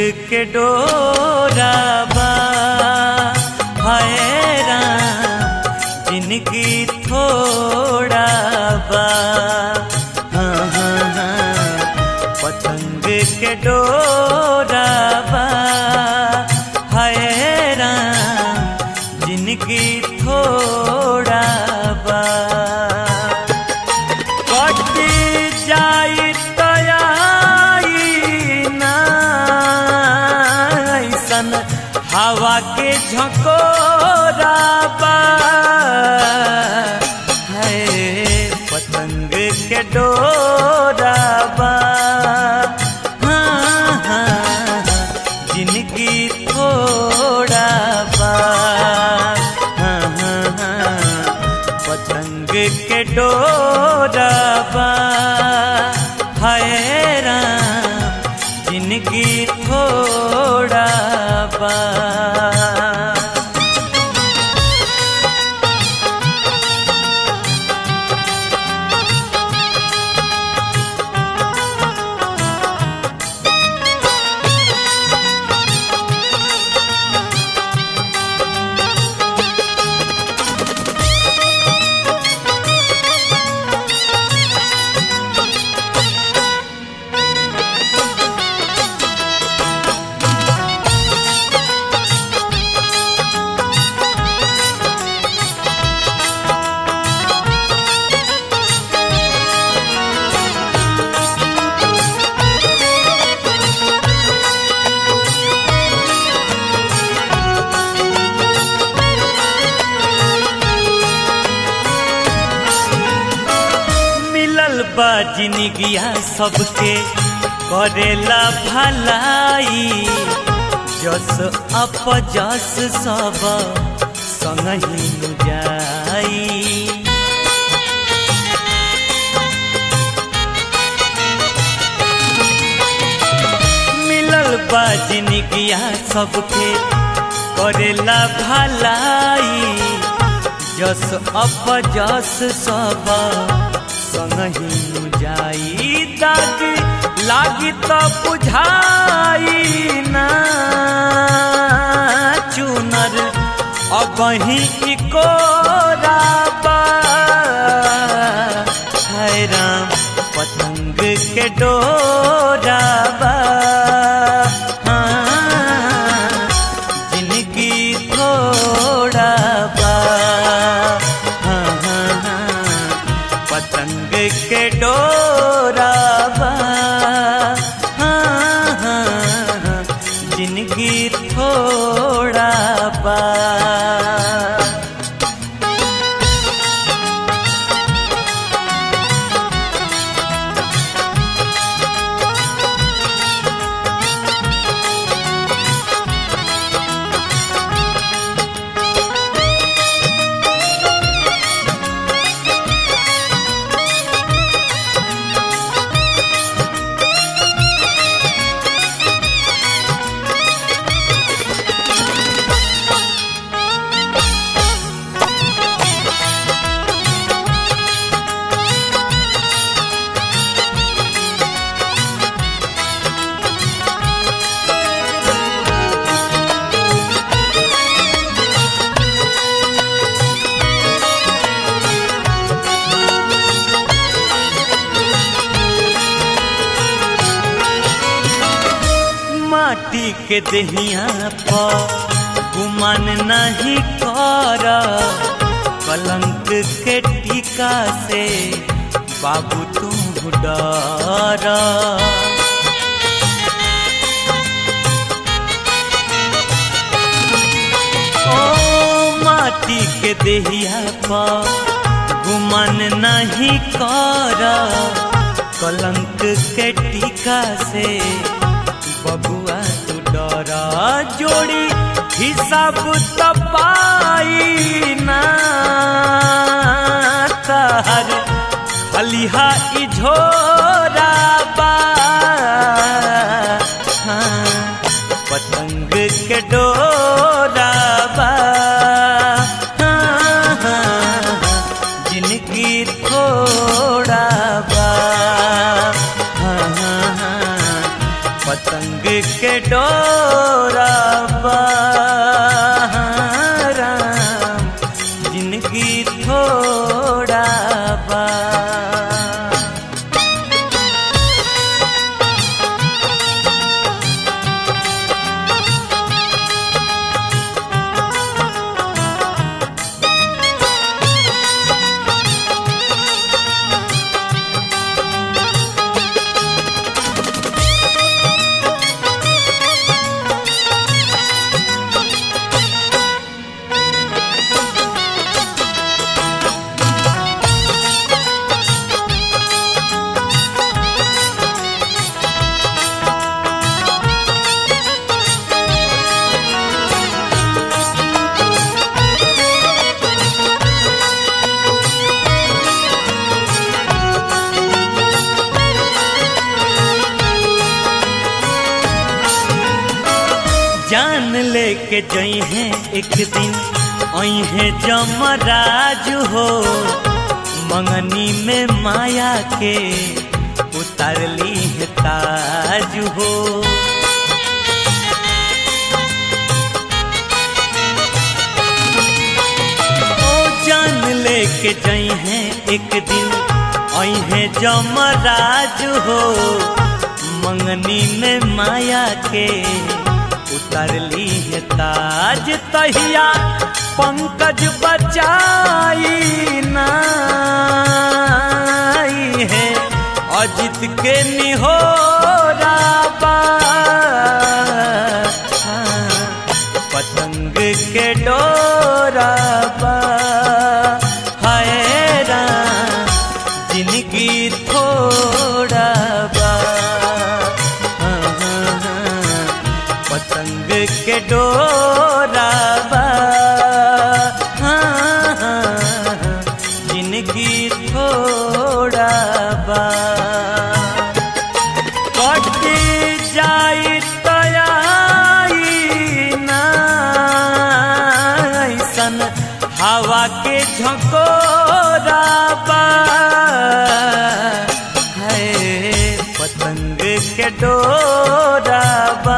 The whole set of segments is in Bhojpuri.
के डोरा बा हाय राम जिनकी थोड़ा बा हाँ हाँ हाँ पतंग के डोरा बा हाय राम जिनकी थोड़ा बा कट जाई तयाई ना ऐसन हवा के झकोरा बा है पतंग के डोरा बा हाँ, हाँ, जिनकी थोड़ा बा हाँ, हाँ, हाँ, पतंग के डोरा बा हाय राम जिनकी थोड़ा बा मिलल बा जिनगिया सबके करेला भलाई जस अप जस सब संगही नु जाई मिलल बा जिनगिया सबके करेला भलाई जस अप जस सब संगही जाई दाग लागी त बुझाई ना चुनर अबही कोराबा है राम पतंग के डोराबा हाँ, जिनकी थोड़ा बा हाँ, हाँ, हाँ, पतंग के डोरा बा हाँ, हाँ, हाँ, जिनकी थोड़ा बा माटी के दहिया पर गुमान नहीं कर कलंक के टीका से बाबू तू डर ओ माटी के देहिया पर गुमान नहीं कर कलंक के टीका से बबुआ तू डरा जोड़ी हिसाब तपाई ना तार खलिहा इझोरा बा हाँ, पतंग के डोरा बा हाँ, हाँ, जिनकी थोड़ा बा हाँ, हाँ, हाँ, पतंग के डोरा बा राम जिंदगी थोड़ा बा जान लेके जई हैं एक दिन आई है जमराज हो मंगनी में माया के उतार ली है ताज हो ओ जान लेके जई हैं एक दिन आई है जमराज हो मंगनी में माया के उतर ली है ताज तहिया पंकज बचाई नाई है अजित के निहोरा बा पतंग के डोरा बा हाय राम जिंदगी थोड़ा बा हाँ, हाँ, हाँ, पतंग के डोरा बा हाँ, हाँ, जिंदगी थोड़ा बा कट जाई तयाई नाइसन हवा के झकोरा बा है पतंग के डोरा बा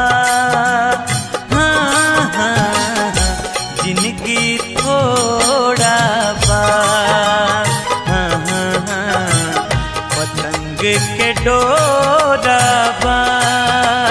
हाँ, हाँ, जिंदगी थोड़ा बा हाँ, हाँ, हाँ, पतंग के डोरा बा